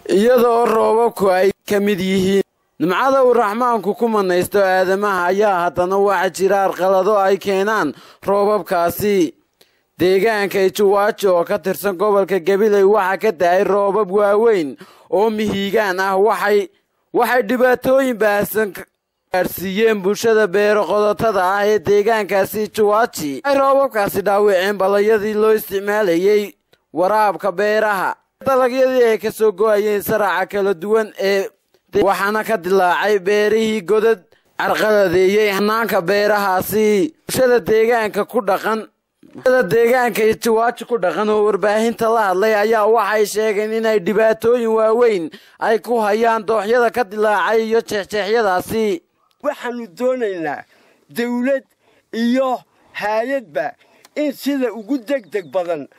iyadoo roobabku ay ka mid yihiin nimcada uu raxmaanku ku manaysto aadamaha ayaa haddana waxa jira arqalado ay keenaan roobabkaasi deegaanka ijuwaajo oo ka tirsan gobolka gabiley waxaa ka da-ay roobab waaweyn oo mihiigaan ah waxay waxay dhibaatooyin baahsan gaadhsiiyeen bulshada beero qodotada ah ee deegaankaasi ijuwaaji waxay roobabkaasi dhaawaceen balayadii loo isticmaalayay waraabka beeraha dalagyadii ay ka soo go-ayeen saraca kala duwan ee waxaana ka dilaacay beerihii godad carqaladeeyey hanaanka beerahaasi bulshada deegaanka ku dhaqan bulshada deegaanka ijiwaaji ku dhaqan oo warbaahinta la hadlay ayaa waxay sheegeen inay dhibaatooyin waaweyn ay ku hayaan dooxyada ka dilaacay iyo jeexjeexyadaasi waxaanu doonaynaa dawlad iyo haayadba in sida ugu degdeg badan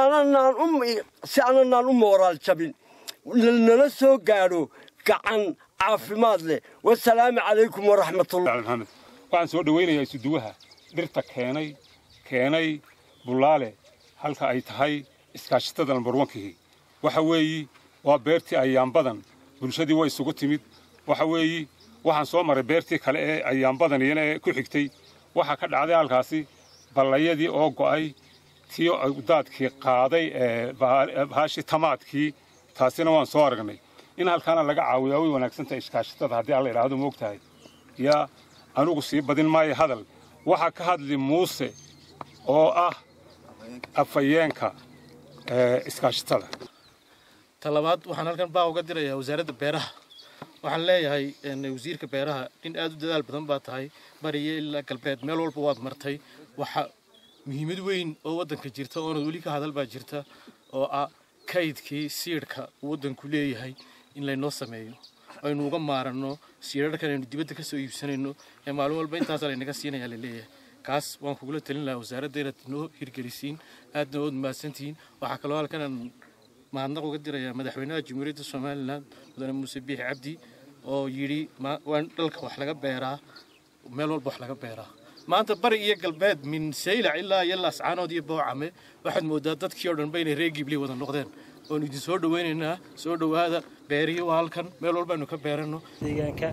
si ananaan u mooraal jabin nala soo gaadho gacan caafimaad leh wasalaamu calaykum waraxmatullah maxamed waxaan soo dhawaynayaa isuduwaha dhirta keenay keenay bullaale halka ay tahay iskaashatada lambarwankihii waxa weeyi waa beertii ayaanbadan bulshadii way isugu timid waxa weeyi waxaan soo maray beertii kale ee ayaanbadan iyana ee ku xigtay waxaa ka dhacday halkaasi ballayadii oo go'ay tii daadkii qaaday ee bahaashii tamaadkii taasina waan soo aragnay in halkaana laga caawiyaa way wanaagsantahay iskaashatada haddii alla idhaahdo moog tahay yaa anugu sii badin maayo hadal waxaa ka hadli muuse oo ah afhayeenka iskaashatada talabaad waxaan halkan baa uga dirayaa wasaaradda beeraha waxaan leeyahay wasiirka beeraha nin aad u dadaal badan baa tahay bariyo ilaa galbeed meel walba waad martay waxa muhiimad weyn oo waddanka jirta oonad weli ka hadal baa jirta oo ah kaydkii siidhka uu waddanku leeyahay in laynoo sameeyo aynu uga maaranno siidharkan aynu dibadda ka soo iibsanayno ee maalin walba intaasaa laynaga siinayaa laleeyahay kaas waan kugula talin lahaa wasaaradda inaad noo hirgelisiin aadna ood mahadsantihiin waxaa kaloo halkanaan mahadnaq uga dirayaa madaxweynaha jamhuuriyadda somalilan mudane muuse biixi cabdi oo yidhi waa dhalka wax laga beeraa meel walba wax laga beeraa maanta bari iyo galbeed min saylac ilaa iyo laascaanood iyo boocame waxaad moodaa dadkii oo dhanba inay reer gibley wada noqdeen oonu idin soo dhawaynaynaa soo dhowaada beerihi waa halkan meel walbaaynu ka beeranno deegaanka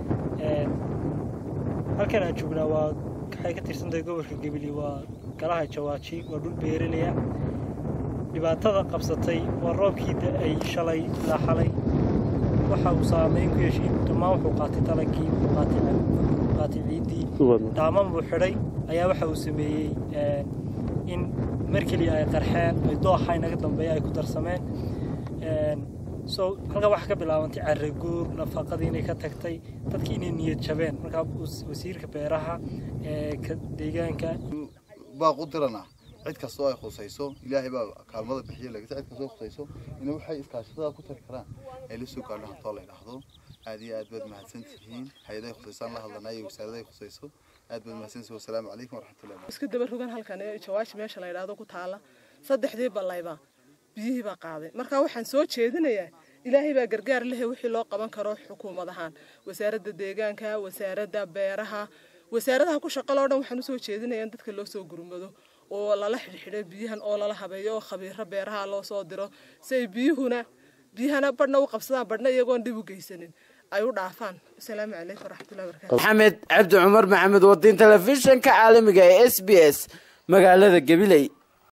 halkan aan joognaa waa waxay ka tirsantahay gobolka gebili waa galaha jawaaji waa dhul beeralaya dhibaatada qabsatay waa roobkii da-ay shalay ilaa xalay waxa uu saameyn ku yeeshay dhammaan wuxuu qaatay dalagii wuxuu qaatay ciiddii dhaaman buu xidhay ayaa waxa uu sameeyey in mar keliya ay qarxeen ay dooxa inaga dambeeya ay ku darsameen so halkaa waxaa ka bilaabantay caraguur nafaqadii inay ka tagtay dadkii inay niyad jabeen markaa wasiirka beeraha ee deegaanka baaq u dirana cid kastoo ay khusayso ilaahay baa kaalmada bixiya lagata cid kastoo khusayso in waxay iskaashatada ku tari karaan ay la soo gaadho hantoo la idhaahdo aad iyo aad baad mahadsan tihiin hay-adahay khusaysaan la hadlanay iyo wasaaradahay khusayso aad baad mahadsantihiin wasalaamu calaykum waraxmatullahi isku daba rogan halkan ee jawaashi meesha la yidhaahdo ku taala saddexdii ballayba biyihii baa qaaday marka waxaan soo jeedinayaa ilaahay baa gargaar lehe wixii loo qaban karo xukuumad ahaan wasaaradda deegaanka wasaaradda beeraha wasaaradaha ku shaqaloo dhan waxaan usoo jeedinayaa in dadka loo soo gurmado oo lala xidhxidho biyahan oo lala habeeyo oo khabiiro beeraha loo soo diro si ay biyuhuna biyahana badhna u qabsadaan badhna iyagoon dhib u geysanin ay u dhaafaan asalaamu calaykum waraxmatullahi barakatu maxamed cabdi cumar maxamed wadiin telefishinka caalamiga ee s b s magaalada gabiley